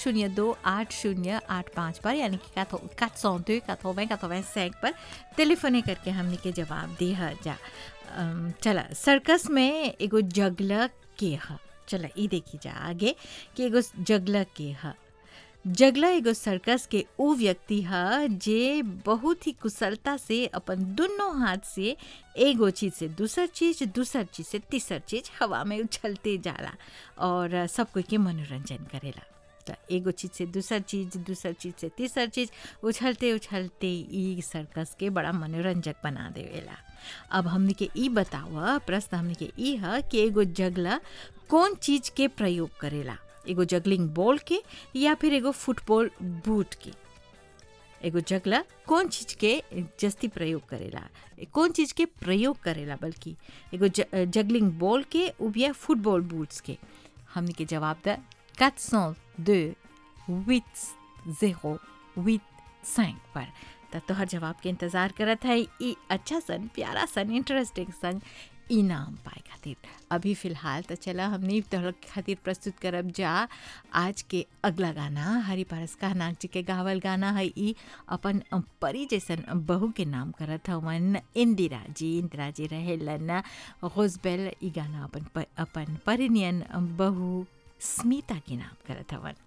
शून्य दो आठ शून्य आठ पाँच पर यानी कि कात सौ दो कथोवें कथोवें सैक पर टेलीफोने करके हमने के जवाब दी है जा अम, चला सर्कस में एगो जगला के ह चला ई देखी जा आगे कि एगो जगला के ह जगला एगो सर्कस के उ व्यक्ति ह जे बहुत ही कुशलता से अपन दुनों हाथ से एगो चीज से दूसर चीज दूसर चीज से तीसर चीज हवा में उछलते जाला और सब कोई के मनोरंजन करेला त एगो चीज से दूसर चीज दूसर चीज से तीसर चीज उछलते उछलते ई सर्कस के बड़ा मनोरंजक बना देवेला अब हमने के ई बताव प्रश्न हमने के ई ह कि एगो जगला कौन चीज के प्रयोग करेला एगो जगलिंग बॉल के या फिर एगो फुटबॉल बूट के एगो जगला कौन चीज के जस्ती प्रयोग करेला कौन चीज के प्रयोग करेला बल्कि एगो ज, जगलिंग बॉल के या फुटबॉल बूट्स के हमने के जवाब द 402 8 0 8 पर त तोहर जवाब के इंतज़ार करत है ई अच्छा सन प्यारा सन इंटरेस्टिंग सन इनाम पाए खातिर अभी फ़िलहाल तो चला हमने तोहर खातिर प्रस्तुत करब जा आज के अगला गाना हरि पारस नाग जी के गावल गाना है ई अपन परी जैसन बहू के नाम करत हवन इंदिरा जी इंदिरा जी रहेलन गुजबेल ई गाना अपन प, अपन परिनियन बहू स्मिता के नाम करत हवन